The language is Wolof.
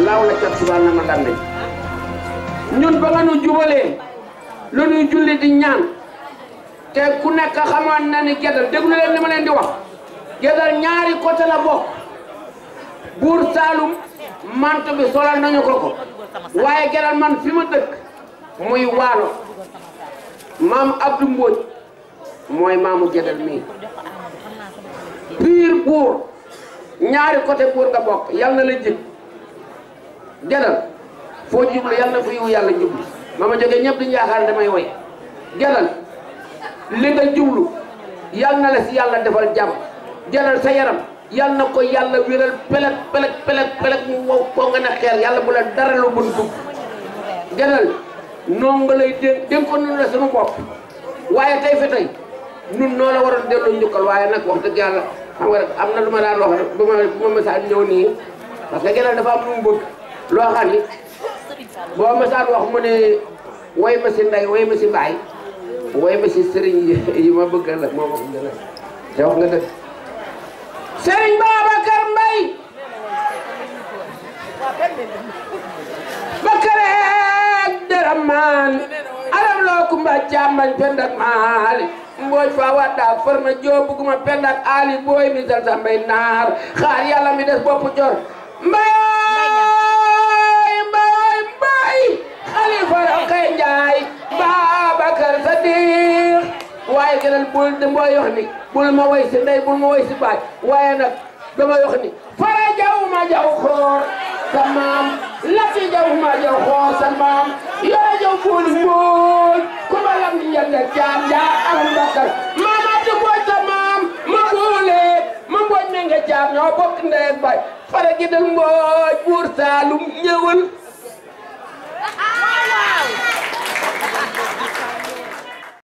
laaw la cat subaa na ma dande ñun ba nga nu jubalee lu ñuy julli di ñaan te ku nekk xamoon na ni Guédal déglu leen li ma leen di wax Guédal ñaari côté la bokk buur Saalum manto bi solal nañu ko ko waaye Guédal man fi ma dëkk muy waalo maam Abdou Mbodj mooy maamu Guédal mii piir buur ñaari côté buur nga bokk yal na la jig Guédal foo jublu yal na fu yiw yàlla jublu ma ma jógee ñëpp dañu yaakaar damay woy Guédal li nga jublu yal na la si yàlla defal jàmm Guédal sa yaram yal na ko yàlla wéral peleg peleg peleg peleg mu wow ko nga ne xeer yàlla bu la dara lu bun dugg Guédal noonu nga lay dénk dénk ko nun la suñu bopp waaye tey fi tey nun noo la waroon delloo njukkal waaye nag wax dëgg yàlla xam nga rek am na lu ma daan wax rek bu ma bu ma mësaan ñëw nii parce que Guédal dafa am lu mu bëgg loo xam ni boo mësaan wax mu ne way ma si ndey way ma si mbaay way ma si sëriñ yi ma bëgg la moo wax gën a te wax nga dëgg sëriñ Babacar Mbay bakareek dërëm maan alam loo kumba càmbañ pendak maali mbooj fa wadda farma joo buguma pendak ali booy mi sal sa mbay naar xaar yàlla mi des bopp jor mbay mbay mbay xalifa roqee njaay Babacar Sadiq waaye Guédal bul di mbooy wax ni bul ma woy si ndey bul ma woy si baay waaye nag dama wax ni fara jaw ma jaw xoor sa maam lafi jaw ma jaw xoor sa maam yore jaw bul mbool ku ma lam di njënd caam jaa alam Bakar maam Abdou Mbooj sa maam ma boole ma mbooj me nga caam ñoo bokk ndey ak baay fara Guédal mbooj buur Saalum ñëwal